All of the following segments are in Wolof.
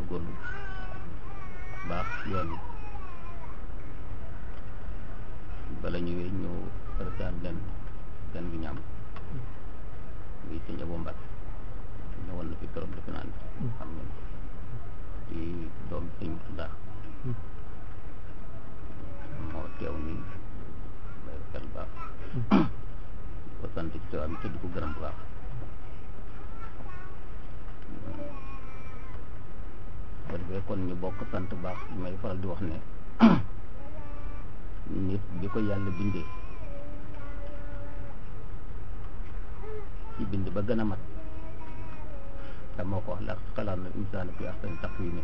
góorgóorlu baax yoon wi bala ñëwee ñëw président leen gan gi ñaam muy sëñ Abo Mbacke ñëwoon na fi keroog defe naa ne xam ngeen ko di doom sëñ Murtada moo teew nii bay xel baax ko sant ci teewaam te di ko gërëm bu baax ko defee kon ñu bokk sant baax may faral di wax ne nit bi ko yàlla bindee ci bind ba gën a mat te moo ko wax la xalaat na insaana fi ahsani taqwiim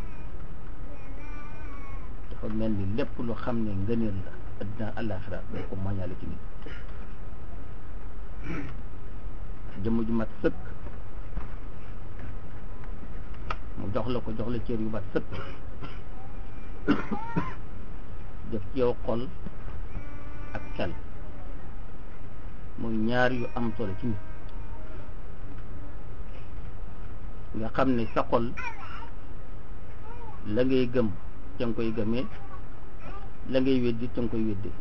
dafa mel ni lépp lu xam ne ngëneel la addina àllaaxira dañ ko moñaale ci nit jëmm ju mat sëkk mu jox la ko jox la cër yu mat sëkk def ci yow xol ak xel muy ñaar yu am solo ci nit nga xam ne sa xol la ngay gëm ca nga koy gëmee la ngay weddi ca nga koy weddee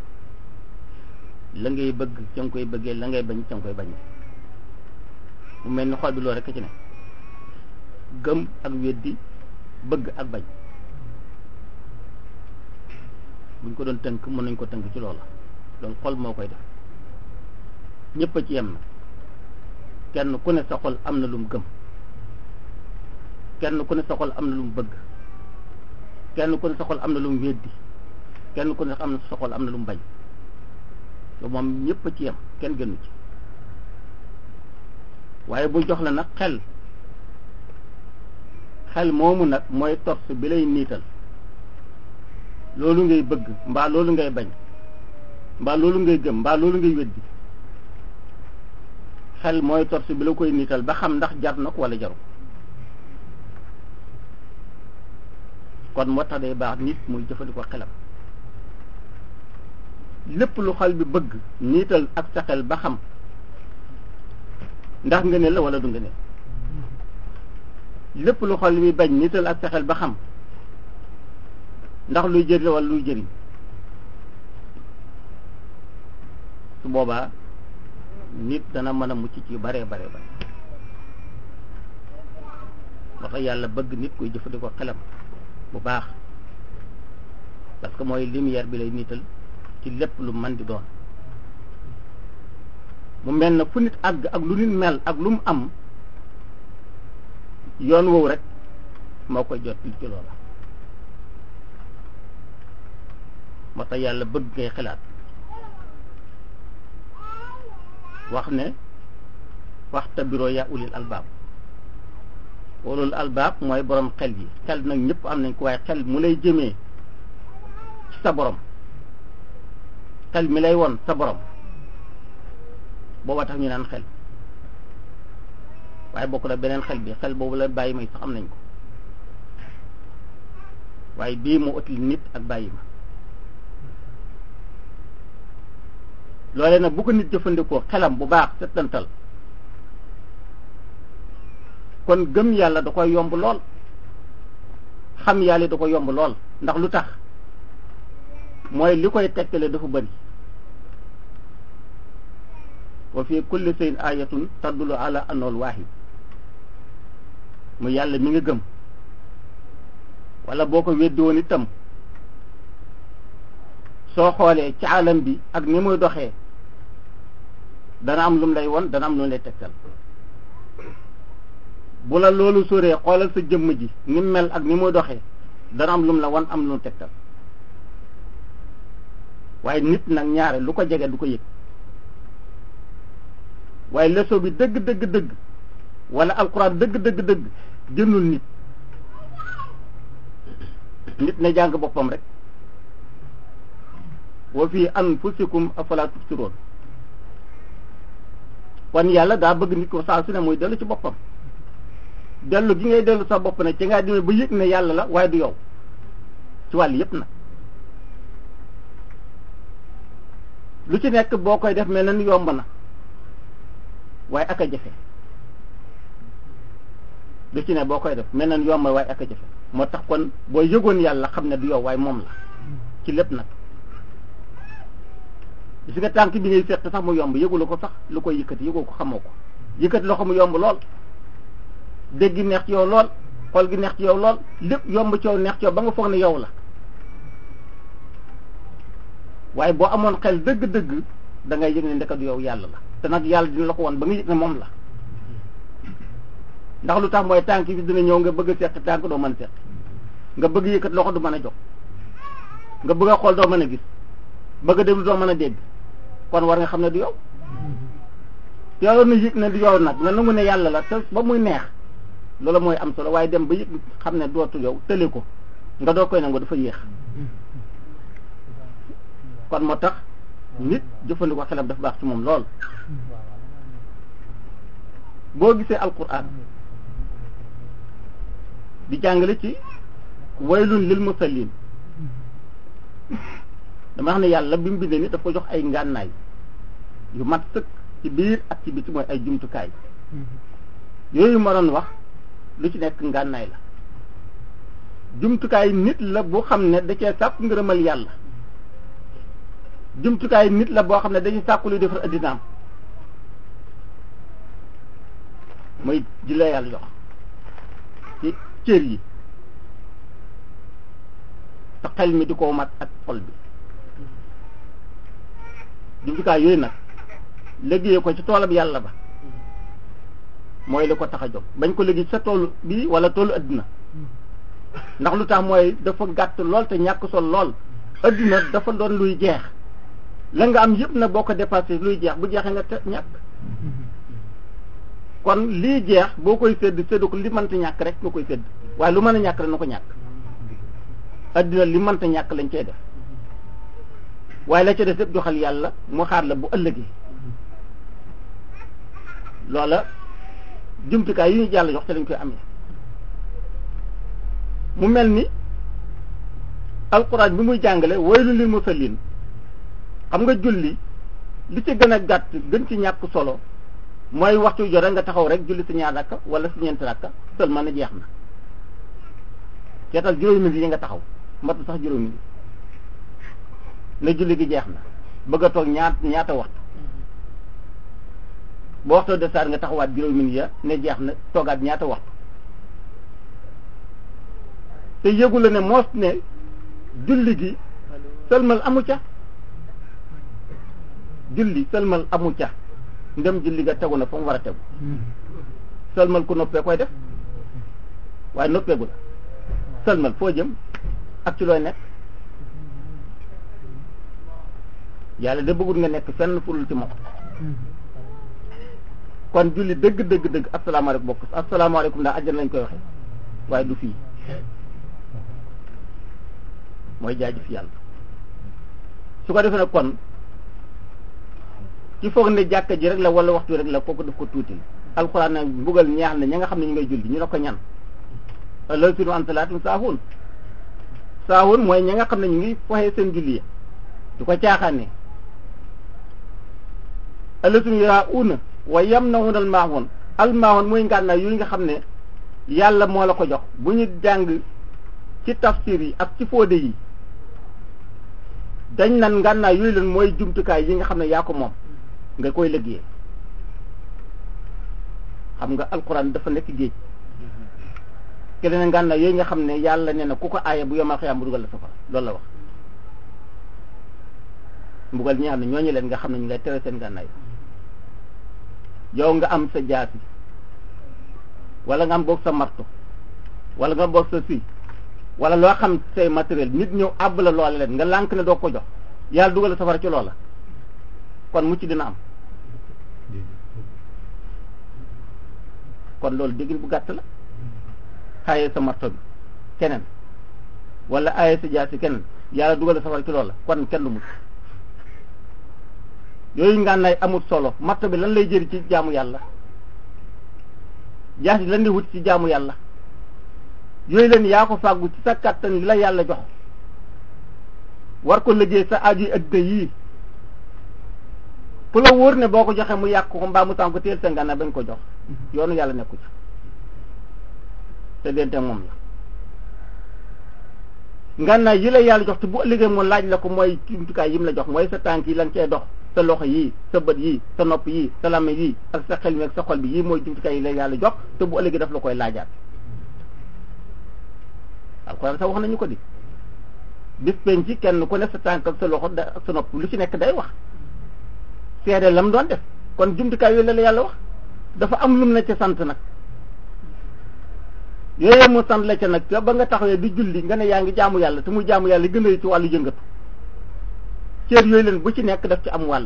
la ngay bëgg ca nga koy bëggee la ngay bañ ca nga koy bañee mu mel ni xol bi loolu rekk ci ne gëm ak weddi bëgg ak bañ buñ ko doon tënk mën nañ ko tënk ci loola donc xol moo koy def ñëpp a ci yem na kenn ku ne sa xol am na lu mu gëm kenn ku ne sa xol am na lu mu bëgg kenn ku ne sa xol am na lu mu weddi kenn ku ne am na sa xol am na lu mu bañ loolu moom ñëpp a ci yem kenn gënu ci waaye bu jox la nag xel xel moomu nag mooy torse bi lay niital loolu ngay bëgg mbaa loolu ngay bañ mbaa loolu ngay gëm mbaa loolu ngay weddi xel mooy torse bi la koy niital ba xam ndax jar na ko wala jaru kon moo tax day baax nit muy jëfandikoo xelam lépp lu xel bi bëgg niital ak sa xel ba xam ndax nga ne la wala du nga ne lépp lu xol bi bañ nital ak sa xel ba xam ndax luy jëriñ wala luy jëriñ su boobaa nit dana mën a mucc ci yu baree baree bare moo tax yàlla bëgg nit koy jëfandikoo xelam bu baax parce que mooy lumière bi lay niital ci lépp lu man di doon mu mel na fu nit àgg ak lu nit mel ak lu mu am yoon woowu rek moo koy jot ci loola moo tax yàlla bëgg ngay xalaat wax ne waxta biro yaa ulil albaab ulul albaab mooy borom xel yi xel nag ñëpp am nañ ko waaye xel mu lay jëmee ci sa borom xel mi lay won sa borom booba tax ñu naan xel waaye bokk na beneen xel bi xel boobu la bàyyi may sax am nañ ko waaye bii moo ëtt nit ak bàyyi ma loole nag bu ko nit jëfandikoo xelam bu baax settantal kon gëm yàlla da koy yomb lool xam yàlla da koy yomb lool ndax lu tax mooy li koy tekkale dafa bari wa fi kulli shay'in ayatun tadullu ala annahu al-wahid mu yàlla mi nga gëm wala boo ko weddi woon itam soo xoolee ci alam bi ak ni muy doxee dana am lu mu lay won dana am lu mu lay tegtal bu la loolu soree xoolal sa jëmm ji ni mu mel ak ni muy doxee dana am lu mu la won am lu mu tegtal waaye nit nag ñaare lu ko jege du ko yëg waaye leçon bi dëgg dëgg dëgg wala alquran dëgg dëgg dëgg jëndul nit nit na jàng boppam rek wa fi anfusikum afala tubsiroon kon yàlla daa bëgg nit ko saa su ne muy dellu ci boppam dellu gi ngay dellu sa bopp ne ci ngaa demee ba yëg ne yàlla la waaye du yow ci wàll yépp nag lu ci nekk boo koy def mel na ni yomb na waaye ak a jafe du ci ne boo koy def mel na yomb waaye ak a jafe moo tax kon boo yëgoon yàlla xam ne du yow waaye moom la ci lépp nag gis nga tànk bi ngay seet sax mu yomb yëgula ko sax lu koy yëkkati yëgoo ko xamoo ko yëkkati loxo mu yomb lool dégg gi neex ci yow lool xol gi neex ci yow lool lépp yomb ci yow neex ci yow ba nga foog ne yow la waaye boo amoon xel dëgg-dëgg da ngay yëg ne ndekatu yow yàlla la te nag yàlla dina la ko woon ba nga yëg ne moom la ndax lu tax mooy tànk bi dina ñëw nga bëgg a seq tànk doo mën a seq nga bëgg yëkkat loxo du mën a jox nga bëgg a xool doo mën a gis bëgg a déglu doo mën a dégg kon war nga xam ne du yow yow na yëg ne du yow nag nga nangu ne yàlla la te ba muy neex loolu mooy am solo waaye dem ba yëg xam ne dootu yow tële ko nga doo koy nangu dafa yéex kon moo tax nit jëfandikoo xelam dafa baax ci moom lool boo gisee alquran di jàngale ci waylun lil musallin dama wax ne yàlla bi mu bindee ni daf ko jox ay ngànnaay yu mat sëkk ci biir ak ci biti mooy ay jumtukaay yooyu ma doon wax lu ci nekk ngànnaay la jumtukaay nit la boo xam ne da cee sàkku ngërëmal yàlla jumtukaay nit la boo xam ne dañuy sàkku luy defar addinaam mooy ji la yàlla jox ci cër yi te xel mi di ko mat ak xol bi jumtukaay yooyu nag liggéeyee ko ci toolam yàlla ba mooy li ko tax a jóg bañ ko liggéey sa toolu bii wala toolu adduna ndax lu tax mooy dafa gàtt lool te ñàkk sol lool adduna dafa doon luy jeex la nga am yëpp nag boo ko dépassé luy jeex bu jeexee nga te ñàkk kon lii jeex boo koy sédd sédd ko li mënta ñàkk rek nga koy sédd waaye lu mën a ñàkk rek na ko ñàkk adduna li mënta ñàkk lañ cey def waaye la ca def lépp joxal yàlla mu xaar la bu ëllëgee loola jumtukaay yi ñu jàll jox te lañ koy amee mu mel ni alxuraan bi muy jàngale waylu lil musallin xam nga julli li ci gën a gàtt gën ci ñàkk solo mooy waxtu yu jot nga taxaw rek julli si ñaar rakka wala si ñeenti rakka seulement na jeex na seetal juróomi minutes yi nga taxaw matu sax juróomi minutes ne julli gi jeex na bëgg a toog ñaat ñaata waxtu boo waxtoo de saar nga taxawaat juróomi minutes ya ne jeex na toogaat ñaata waxtu te yëgu la ne moos ne julli gi sëlmal amu ca julli sëlmal amu ca ndem julli ga tegu na fa mu war a tegu sëlmal ku noppee koy def waaye noppeegu la sëlmal foo jëm ak ci looy nekk yàlla da bëggul nga nekk fenn furul ci moom kon julli dëgg dëgg dëgg asalaamaaleykum bokk asalaamaaleykum ndax àjjana lañ koy waxee waaye du fii mooy jaajëf yàlla su ko defee nag kon ci foog ne jàkka ji rek la wala waxtu rek la kooku daf ko tuuti alxuraan nag mbugal ñaax na ña nga xam ne ñu ngay julli ñu ne ko ñan loolu sinu an salaatum saahuun saahuun mooy ña nga xam ne ñu ngi foxee seen julli ya du ko caaxaane ëllësum yaa una wa yam na hunal maahoon al maahoon mooy ngànnaay yooyu nga xam ne yàlla moo la ko jox bu ñu jàng ci tafsir yi ak ci fóode yi dañ nan ngànnaay yooyu leen mooy jumtukaay yi nga xam ne yaa ko moom nga koy liggéey xam nga alquran dafa nekk géej ke ne ngànnaay yooyu nga xam ne yàlla nee na ku ko aaya bu yomal xëyaam bu dugal la safara loolu la wax mbugal ñi nga xam ne ñooñu leen nga xam ne ñu ngay tere seen ngànnaay yow nga am sa jaasi wala nga am boog sa marto wala nga boog sa si wala loo xam say matériel nit ñëw àbb la loola leen nga lànk ne doo ko jox yàlla dugal safara ci loola kon mucc dina am kon loolu déggin bu gàtt la xaayee sa marto bi keneen wala aaye sa jaasi keneen yàlla dugal safara ci loola kon kenn du mucc yooyu ngànnaay amul solo marto bi lan lay jëri ci jaamu yàlla jaasi lan lay wut ci jaamu yàlla yooyu leen yaa ko fàggu ci sa kàttan li la yàlla jox war ko liggéey sa aju yi addina yii ku la wóor ne boo ko joxee mu yàq ko mbaa mu tànk ko teel sa ngànnaay bañ ko jox yoonu yàlla nekku ci te dente moom la ngànnaay yi la yàlla jox te bu ëllëgee mu laaj la ko mooy jumtukaay yi mu la jox mooy sa tànk yi lan cee dox sa loxo yii sa bët yii sa nopp yii sa làmmiñ yii ak sa xel mi ak sa xol bi yii mooy jumtukaay yi la yàlla jox te bu ëllëgee daf la koy laajaat alxuraan sax wax nañu ko di bis penc ci kenn ku ne sa tànk ak sa loxo da ak sa nopp lu ci nekk day wax seede lam doon def kon jumtukaay yooyu la la yàlla wax dafa am lum na ca sant nag yooyu mu sant la ca nag ba nga taxawee di julli nga ne yaa ngi jaamu yàlla te muy jaamu yàlla gën a ci wàllu yëngatu cër yooyu leen bu ci nekk daf ci am wàll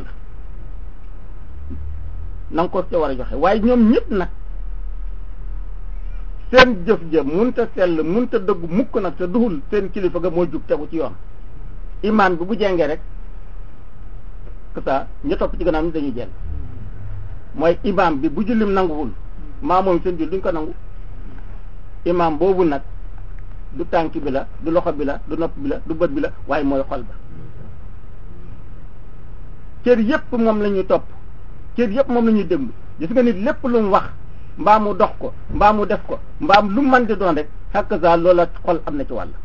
na nga ko ca war a joxe waaye ñoom ñëpp nag seen jëf jëf munta sell munta dëgg mukk nag te duhul seen kilifa ga moo jug tegu ci yoon imaan bi bu jengee rek que ça ña topp ci gannaaw ñi dañuy jeng mooy imaam bi bu jullim nanguwul maa moom seen jul duñ ko nangu imaam boobu nag du tànk bi la du loxo bi la du nopp bi la du bët bi la waaye mooy xol ba cër yépp moom la ñuy topp cër yépp moom la ñuy déglu gis nga nit lépp lu mu wax mbaa mu dox ko mbaa mu def ko mbaa lu mu mën di doon rek hakaza loola xol am na ci wàll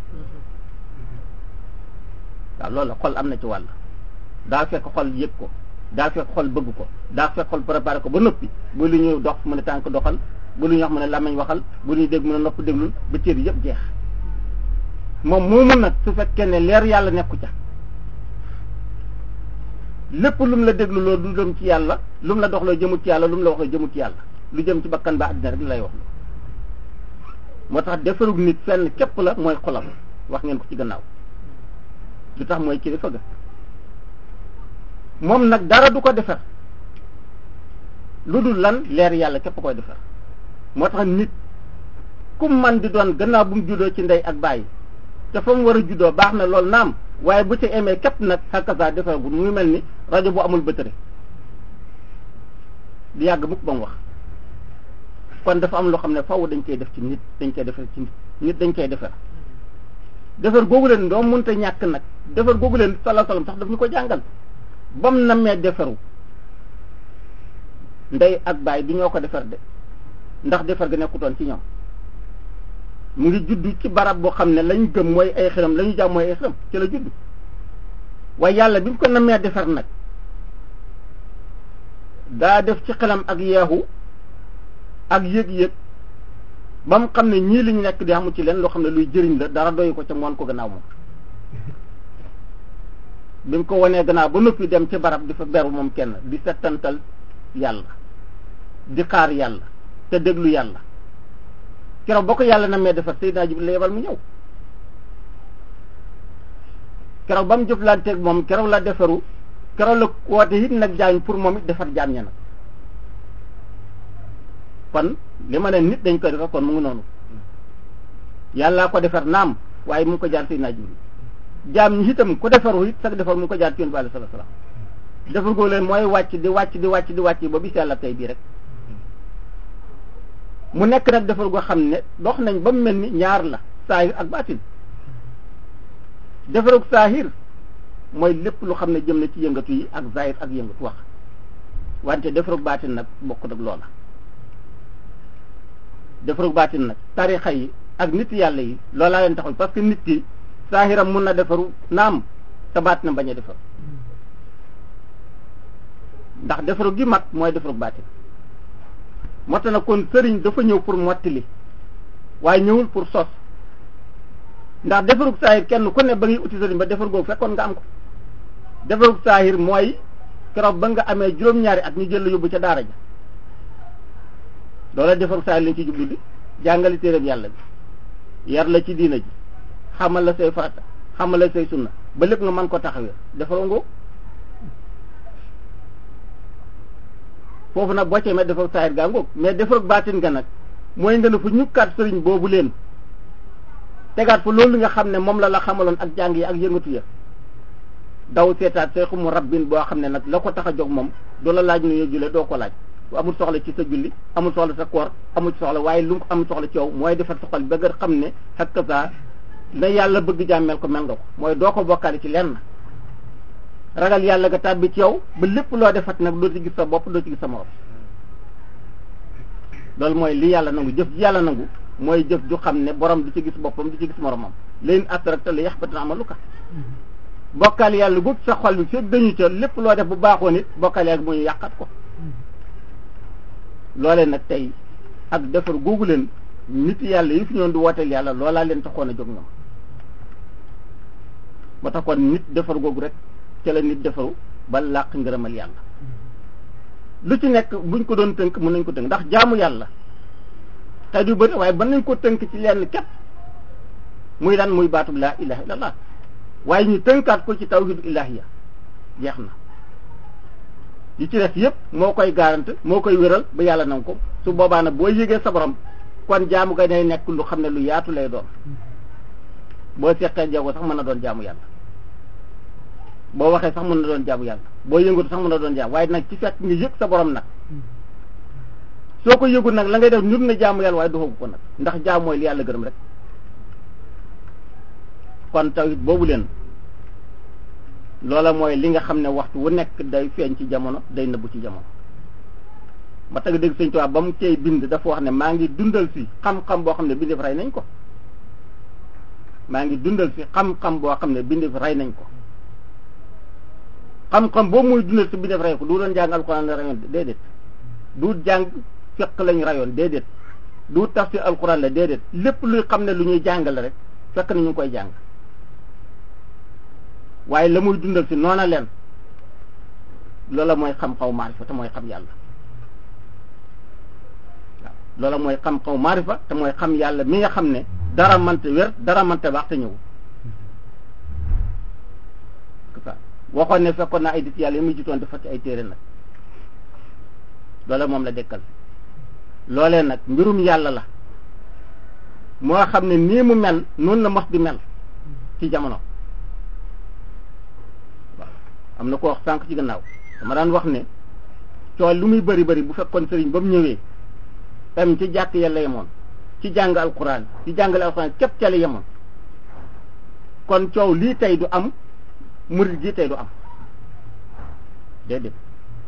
waaw loola xol am na ci wàll daa fekk xol yëg ko daa fekk xol bëgg ko daa fekk xol préparé ko ba noppi bu lu ñuy dox mu ne tànk doxal bu lu ñuy wax mu ne làmmiñ waxal bu lu ñuy dégg mu ne nopp déglul ba cër yëpp jeex moom moomu nag su fekkee ne leer yàlla nekku ca lépp lu mu la déglu loolu du jëm ci yàlla lu mu la dox loo jëmut ci yàlla lu mu la wax loo jëmut ci yàlla lu jëm ci bakkan ba àddina rek lay wax moo tax defarug nit fenn képp la mooy xolam wax ngeen ko ci gannaaw lu tax mooy kilifa ga moom nag dara du ko defar lu dul lan leer yàlla képp koy defar moo tax nit ku man di doon gannaaw bu mu juddoo ci ndey ak bàyyi te fa mu war a juddoo baax na loolu naam waaye bu ci emee képp nag xakasa defaragul mu ngi mel ni rajo bu amul bëtëri di yàgg mukk ba mu wax kon dafa am loo xam ne faaw dañ koy def ci nit dañ koy defar ci nit nit dañ koy defar defar googu leen doo mënta ñàkk nag defar googu leen sallallahu alayhi wasallam sax daf ñu ko jàngal bam namee defaru ndey ak baay du ñoo ko defar de ndax defar ga nekkutoon ci ñoom mu ngi juddu ci barab boo xam ne lañ gëm mooy ay xiram la ñu jàmm mooy ay xiram ci la juddu waaye yàlla bi mu ko namee defar nag daa def ci xelam ak yeexu ak yëg-yëg ba mu xam ne ñii liñ nekk di amu ci leen loo xam ne luy jëriñ la dara doyu ko ca moon ko gannaaw moom bi mu ko wanee gannaaw ba noppi dem ci barab di fa beru moom kenn di settantal yàlla di xaar yàlla te déglu yàlla keroog ba ko yàlla namee defar Seydina Jibril la yebal mu ñëw keroog ba mu jëflanteeg moom keroog la defaru keroog la woote it nag jaañ pour moom it defar jaam ña nag kon li ma ne nit dañ koy defar kon mu ngi noonu yàllaa ko defar naam waaye mu ngi ko jaar Seydina Jibril jaam ñi itam ku defaru it sax defar mu ngi ko jaar ci Yonent bi alayhi salaatu salaam defar goo leen mooy wàcc di wàcc di wàcc di wàcc ba bis yàlla tey bii rek mu nekk nag defar goo xam ne dox nañ ba mu mel ni ñaar la saahir ak baatin defarug saahir mooy lépp lu xam ne jëm na ci yëngatu yi ak zahir ak yëngatu wax wante defarug baatin nag bokk nag loola defarug baatin nag tarixa yi ak nit yàlla yi loolaa leen taxul parce que nit ki saahiram mun na defaru naam te baat na bañ a defaru ndax defaru gi mat mooy defarug baatin moo tax nag kon sëriñ dafa ñëw pour mottali waaye ñëwul pour sos ndax defarug saahir kenn ku ne ba ngay uti sëriñ ba defar googu fekkoon nga am ko defarug saahir mooy keroog ba nga amee juróom-ñaari at ñu jël la yóbbu ca daara ja loola defarug saahir lañ ci jublu di jàngale téereb yàlla bi yar la ci diina ji xamal la say farata xamal la say sunna ba lépp nga mën ko taxawee defaroo ngoo foofu nag boo cee met defar saahir gaa ngoog mais defar baatin nga nag mooy nga ne fa ñukkaat sëriñ boobu leen tegaat fa loolu nga xam ne moom la la xamaloon ak jàng yi ak yëngatu ya daw seetaat seexu mu rabbin boo xam ne nag la ko tax a jóg moom du la laaj nu ñu julee doo ko laaj amul soxla ci sa julli amul soxla sa koor amul soxla waaye lu mu amul soxla ci yow mooy defar soxal ba nga xam ne hakaza na yàlla bëgg jàmmel ko mel nga ko mooy doo ko bokkaale ci lenn ragal yàlla nga tàbbi ci yow ba lépp loo defat nag doo ci gis sa bopp doo ci gis sa morom loolu mooy li yàlla nangu jëf ji yàlla nangu mooy jëf ju xam ne borom du ci gis boppam du ci gis moromam leen asrakta la yaxbatina amaluka bokkal yàlla gu sa xol bi fekk dañu ca lépp loo def bu baaxoon it bokkal yàlla mu ñu yàqat ko loolee nag tey ak defar googu leen nit yàlla yi fi ñoon di wooteel yàlla loolaa leen taxoon a jóg ñoom ba tax kon nit defar googu rek ca la nit defaru ba làq ngërëmal yàlla lu ci nekk buñ ko doon tënk mën nañ ko tënk ndax jaamu yàlla tey du bëri waaye mën nañ ko tënk ci lenn képp muy lan muy baatub laa ilaha illallah waaye ñu tënkaat ko ci tawhidu ilahiya jeex na yi ci def yëpp moo koy garante moo koy wéral ba yàlla nanga ko su boobaa nag boo yëgee sa borom kon jaamu ga day nekk lu xam ne lu yaatu lay doon boo seqee jago sax mën na doon jaamu yàlla boo waxee sax mën na doon jaamu yàlla boo yëngatu sax mën na doon jaamu waaye nag ci fekk nga yëg sa borom nag soo ko yëgul nag la ngay def ñun na jaamu yàlla waaye doxagu ko nag ndax jaam mooy li yàlla gërëm rek kon tawhid boobu leen loola mooy li nga xam ne waxtu wu nekk day feeñ ci jamono day nëbbu ci jamono ba tag dégg sëñ Tuubaa ba mu cay bind dafa wax ne maa ngi dundal fi xam-xam boo xam ne bindif rey nañ ko maa ngi dundal fi xam-xam boo xam ne bindif rey nañ ko xam-xam boobu muy dundal si bindif rey ko du doon jàng alxuraan la rayoon déedéet du jàng fiq lañ rayoon déedéet du tafsir alxuraan la déedéet lépp luy xam ne lu ñuy jàngale rek fekk na ñu ngi koy jàng waaye la muy dundal si noona leen loola mooy xam-xaw maarifa te mooy xam yàlla waaw loola mooy xam-xaw maarifa te mooy xam yàlla mi nga xam ne dara mante wér dara mante baax te ñëw waxoon ne fekkoon naa ay dit yàlla yi muy jitoon dafa ci ay téere nag loola moom la dekkal loolee nag mbirum yàlla la moo xam ne nii mu mel noonu la mos di mel ci jamono waaw am na ko wax sànq ci gannaaw dama daan wax ne coow lu muy bëri bëri bu fekkoon sëriñ ba mu ñëwee tam ci jàkk yàlla yemoon ci jàng alquran ci jàngale alquran képp ca la yemoon kon coow lii tey du am murid gi tey du am déedéet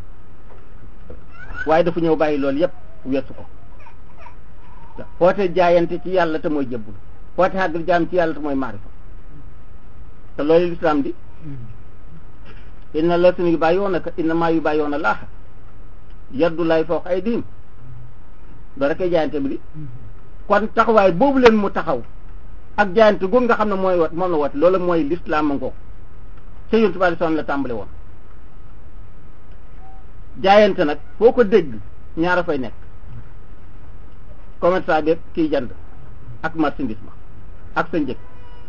waaye dafa ñëw bàyyi loolu yépp weesu ko foote jaayante ci yàlla te mooy jëbbul foote xàggal jaam ci yàlla te mooy maarifa te loolu lislaam di inna la sunu yu bàyyi woon naka inna maa yu bàyyi woon a laaxa yaddu lay fooq ay diin doo rek ay jaayante bi di kon taxawaay boobu leen mu taxaw ak jaayante googu nga xam ne mooy wat moom la wat loolu mooy lislaam a ngoog ca yontu bi sallam la tàmbale woon jaayante nag foo ko dégg ñaara fay nekk commerçant bi kiy jënd ak marchandise ma ak sa njëg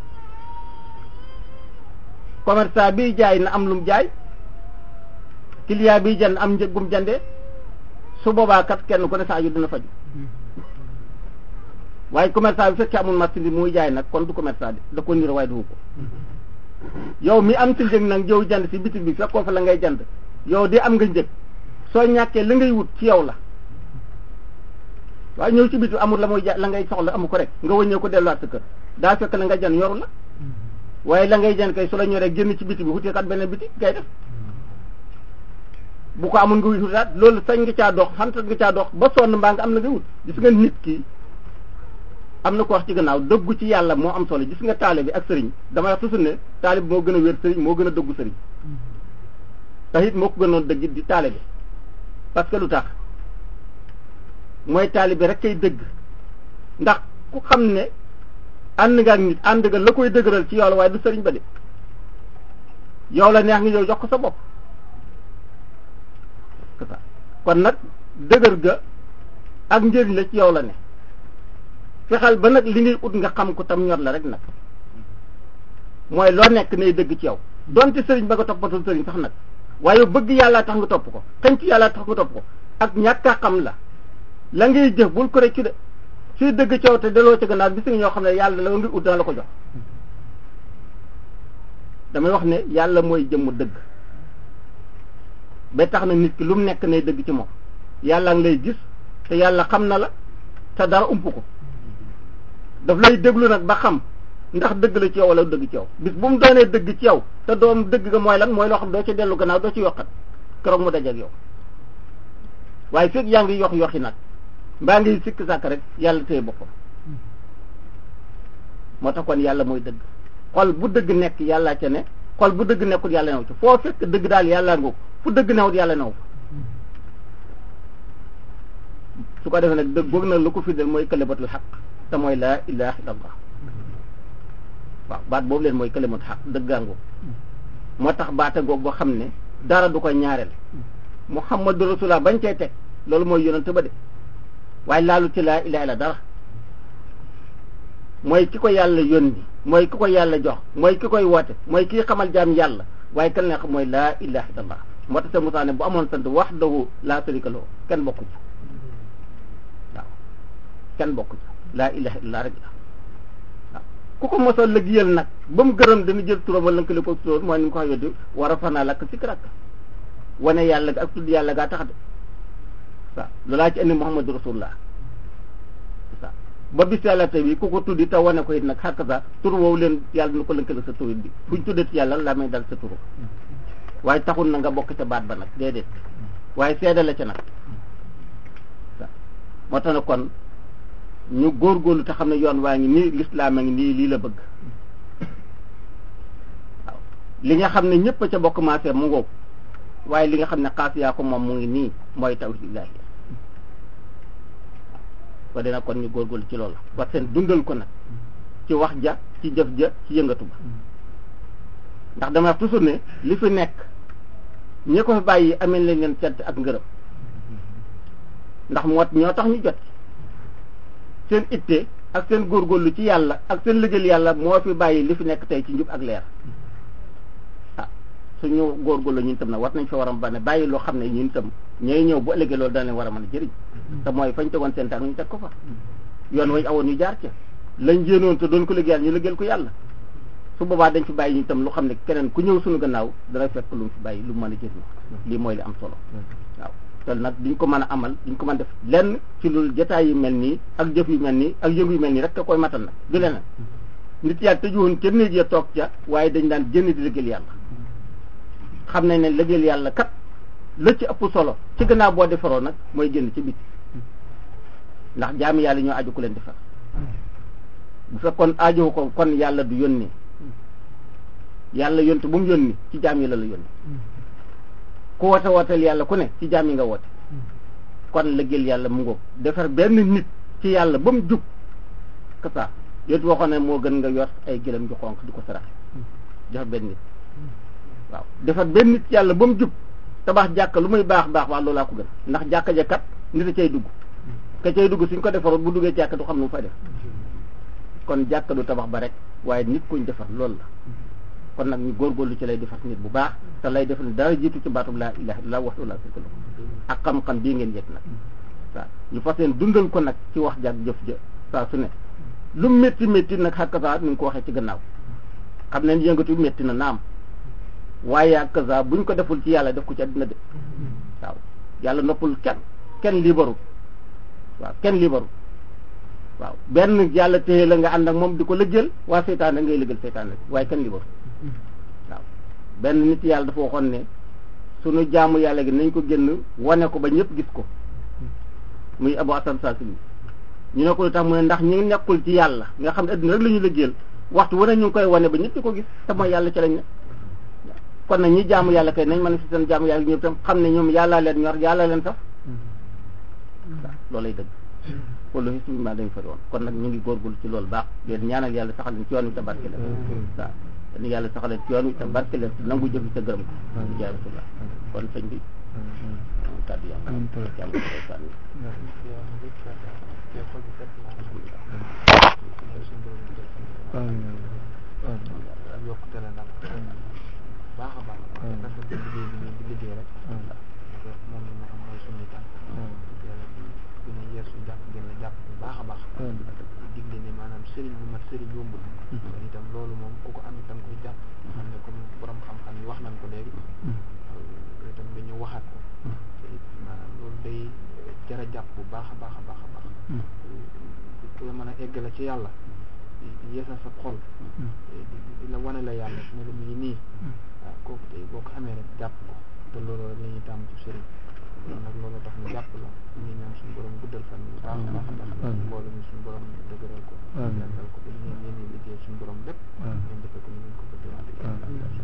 commerçant biy jaay na am lum jaay client biy jënd am njëg gum jëndee su boobaa kat kenn ku ne saa yu dina faju waaye commerçant bi fekkee amul marchandise muy jaay nag kon du commerçant bi da ko niro waaye du ko yow mi am si njëg nag yow jënd si bitig bi fekkoo fa la ngay jënd yow di am nga njëg soo ñàkkee la ngay wut ci yow la waaye ñëw ci bitu amul la muy ja la ngay soxla amu ko rek nga wëññee ko delluwaat sa kër daa fekk la nga jan yoru la waaye la ngay jan kay su la ñoree génn ci biti bi wutee kat beneen biti ngay def bu ko amul nga wutaat loolu sañ nga caa dox xantat nga caa dox ba sonn mbaa nga am na nga wut gis nga nit ki am na ko wax ci gannaaw dëggu ci yàlla moo am solo gis nga taale bi ak sëriñ damay wax toujours ne taale bi moo gën a wér sëriñ moo gën a dëggu sëriñ tax it moo ko gënoon dëgg di taale bi parce que lu tax mooy taalibe rek kay dëgg ndax ku xam ne ànd nga ak nit ànd nga la koy dëgëral ci yow la waaye du sëriñ ba de yow la neex nga yow jox ko sa bopp kon nag dëgër ga ak njëriñ la ci yow la ne fexeel ba nag li ngay ut nga xam ko tam ñor la rek nag mooy loo nekk nay dëgg ci yow donte sëriñ ba nga toppatul sëriñ sax nag waaye bëgg yàlla tax nga topp ko xëñ ci yàlla tax nga topp ko ak ñàkk a xam la la ngay jëf bul ko reccu de suy dëgg coow te daloo ca gannaaw bis nga ñoo xam ne yàlla la nga ut dana la ko jox damay wax ne yàlla mooy jëmmu dëgg ba tax na nit ki lu mu nekk nay dëgg ci moom yàlla ngi lay gis te yàlla xam na la te dara ump ko daf lay déglu nag ba xam ndax dëgg la ci yow wala dëgg ci yow bis bu mu doonee dëgg ci yow te doom dëgg ga mooy lan mooy loo xam doo ci dellu gannaaw doo ci yokkat keroog mu dajeeg yow waaye fekk yaa ngi yox yoxi nag mbaa ngi sikk sàkk rek yàlla téye boppam moo tax kon yàlla mooy dëgg xol bu dëgg nekk yàllaa ca ne xol bu dëgg nekkul yàlla new ci foo fekk dëgg daal yàllaa ngoog fu dëgg newut yàlla new fa su ko defee nag dëgg boog nag lu ko firndeel mooy kalimatul xaq te mooy laa ilaha illallah waaw baat boobu leen mooy kalimatul xaq dëggaangoog moo tax baata ngoog boo xam ne dara du ko ñaareel muhammadu rasulullah bañ cay teg loolu mooy yonent ba de waaye laalu ci laa ilaha illa dara mooy ki ko yàlla yónni mooy ki ko yàlla jox mooy ki koy woote mooy kii xamal jaam yàlla waaye kan la xam mooy laa ilaha illallah moo tax sa Musaa ne bu amoon sant wahdahu laa sharika lahu kenn bokku ci waaw kenn bokku ci laa ilaha illallah rek la waaw ku ko mosoo liggéeyal nag ba mu gërëm dana jël turam wala lëkkale ko turam mooy ni mu ko waxee yoddi war a fanaa lakk sikrak wane yàlla ak tudd yàlla gaa tax de waaw loolaa ci indi Muhammadu rasulullah waaw ba bis yàlla tey bi ku ko tuddi te wane ko it nag xàq sa tur woowu leen yàlla na ko lëkkale sa tur bi fuñ tuddati yàlla la may dal sa turu waaye taxul na nga bokk ca baat ba nag déedéet waaye seede la ca nag waaw moo tax na kon ñu góorgóorlu te xam ne yoon waa ngi nii lislaam a ngi nii lii la bëgg waaw li nga xam ne ñëpp a ca bokk maasee mu ngoog waaye li nga xam ne xaas yaa ko moom mu ngi nii mooy tawhidillaahi ko dina kon ñu góorgóorlu ci loolu wax seen dundal ko nag ci wax ja ci jëf ja ci yëngatu ba ndax dama wax toujours ne li fi nekk ñi ko fi bàyyi amee lañ leen cant ak ngërëm ndax moo ñoo tax ñu jot seen itte ak seen góorgóorlu ci yàlla ak seen liggéeyal yàlla moo fi bàyyi li fi nekk tey ci njub ak leer ah suñu góorgóorlu ñun tam nag war nañ fa war a ba ne bàyyi loo xam ne ñun tam ñooy ñëw bu ëllëgee loolu dana leen war a mën a jëriñ te mooy fañ tegoon seen tànk ñu teg ko fa yoon wañ awoon ñu jaar ca lañ jéenoon te doon ko liggéeyal ñu liggéeyal ko yàlla su boobaa dañ fi bàyyi ñu tam lu xam ne keneen ku ñëw suñu gannaaw dana fekk lu mu fi bàyyi lu mu mën a jëriñ lii mooy li am solo waaw te nag duñ ko mën a amal duñ ko mën def lenn ci lu jotaay yu mel nii ak jëf yu mel nii ak yëngu yu mel nii rek te koy matal nag du leneen nit yàlla tëjuwoon kenn néeg ya toog ca waaye dañ daan génn di liggéeyal yàlla xam nañ ne liggéeyal yàlla kat la ci ëpp solo ci gannaaw boo defaroo nag mooy génn ci biti ndax jaami yàlla ñoo aju ku leen defar bu fekkoon aajowu ko kon yàlla du yónni yàlla yónni bu mu yónni ci jaam yi la la yónni ku woote wooteel yàlla ku ne ci jaam yi nga woote kon liggéeyal yàlla mu ngoog defar benn nit ci yàlla ba mu jub kasa yooyu waxoon ne moo gën nga yor ay gëlëm ju xonq di ko saraxe defar benn nit waaw defar benn nit ci yàlla ba mu jub tabax jàkka lu muy baax baax waa loolaa ko gën ndax jàkka ja kat nit a cay dugg ka cay dugg suñ ko defaroon bu duggee jàkka du xam nu mu fay def kon jàkka du tabax ba rek waaye nit kuñ defar loolu la kon nag ñu góorgóorlu ci lay defar nit bu baax te lay defar ni dara jiitu ci baatub laa ilaha illa waxtu laa sirka lahu ak xam-xam bii ngeen yëg nag waaw ñu fas leen dundal ko nag ci wax jàk jëf ja saa su ne lu métti métti nag xakkasaa ni nga ko waxee ci gannaaw xam ne yëngatu métti na naam waaye hakaza buñ ko deful ci yàlla def ko ci àddina de waaw yàlla noppul kenn kenn libaru waaw kenn libaru waaw benn yàlla téye la nga ànd ak moom di ko lëjjal waa seytaane ngay lëjjal seytaane waaye kenn libaru waaw benn nit yàlla dafa waxoon ne sunu jaamu yàlla gi nañ ko génn wane ko ba ñëpp gis ko muy Abu Hasan Saasili ñu ne ko lu tax mu ne ndax ñi nekkul ci yàlla nga xam ne adduna rek la ñu lëjjal waxtu wane ñu ngi koy wane ba ñëpp di ko gis te mooy yàlla ci lañ ne kon nag ñi jaamu yàlla kay nañ mën a si seen jaamu yàlla ñoom tam xam ne ñoom yàllaa leen ñor yàlla leen sax waaw loolay dëgg wala historiquement dañu fari woon kon nag ñu ngi góorgóorlu ci loolu baax leen ñaanal yàlla saxal leen ci yoon wi te barke leen waaw dañu yàlla saxal leen ci yoon wi te barke leen te nangu jëf te gërëm ko ci jaay rasulullah kon sëñ bi kàddu yàlla yàlla ko sànni yokkute la daal baax a baax rafet bi liggéey bi ngeen di liggéey rek moom la ñu xam mooy suñu tànk yàlla gën a yeer suñu jàpp gën a jàpp bu baax a baax digle ne maanaam sëriñ bu mat sëriñ yombul itam loolu moom ku ko am itam koy jàpp xam ne comme borom xam-xam yi wax nañ ko léegi itam dañu waxaat ko te it maanaam loolu day jara jàpp bu baax a baax a baax a baax ku la mën a eggale ci yàlla yeesal sa xol di la wane la yàlla ne la mu ngi nii waaw kooku tey boo ko amee rek jàpp ko te loolu rek la ñuy tàmm ci sëriñ kon nag loolu tax ñu jàpp la ñu ñaan suñu borom guddal fan yi baax a baax a baax mbooloo mi suñu borom dëgëral ko yàggal ko ba li ngeen yéene liggéey suñu borom lépp ngeen defe ko ni ngeen ko bëggee wax dëgg yàlla